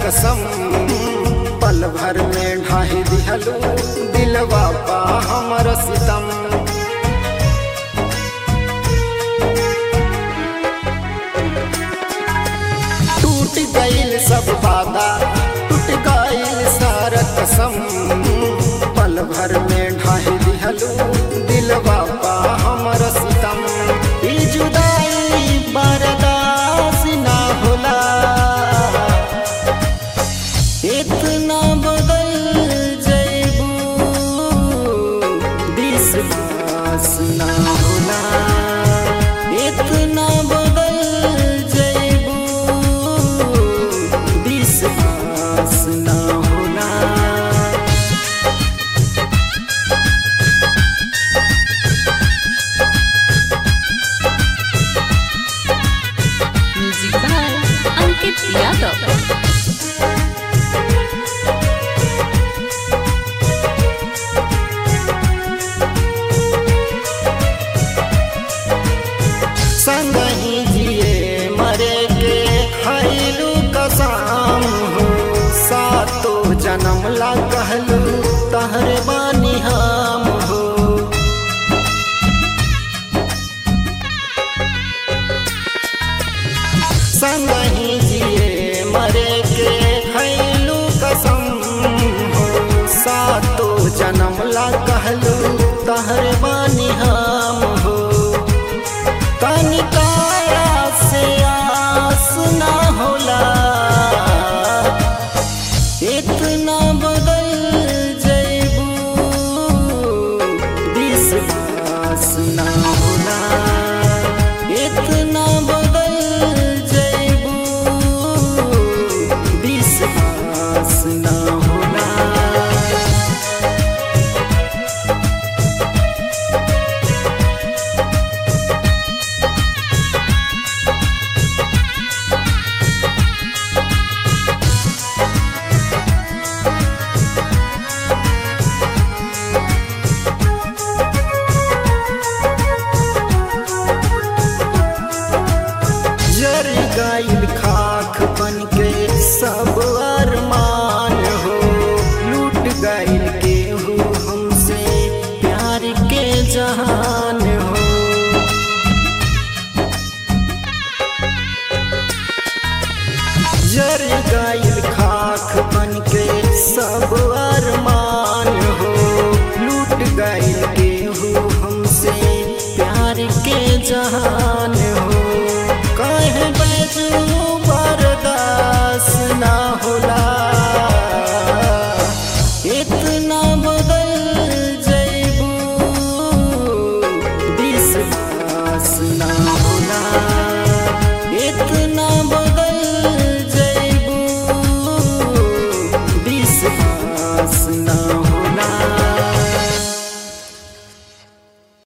कसम पल भर में ढाही दिहलू दिलवा पा हमर सितम टूट गईल सब वादा टूट गईल सारा कसम पल भर में ढाही दिहलू दिलवा पा हमर सितम ई जुदाई बर्दाश्त ना होला इतना बदल जैबू विश्वास ना होला इतना बदल जैबू विश्वास ना होला म्यूजिक बाय अंकित यादव संग ही जिए मरे के खैलू कसम हो सातो जन्म ला कहलू तहरे बानी हम हो संग ही जिए मरे के खैलू कसम हो सातो जन्म ला कहलू तहरे बानी हम हो तनिकाया से आस ना होला इतना बदल जैबू विश्वास ना होला इतना बदल जैबू विश्वास ना होला जर गाइल खाक बन के सब अरमान हो लूट गाइल के हो हमसे प्यार के जहान हो जर गाइल खाक बन के सब अरमान हो लूट गाइल के हो हमसे प्यार के जहान हो कहे बजू बर्दाश्त ना होला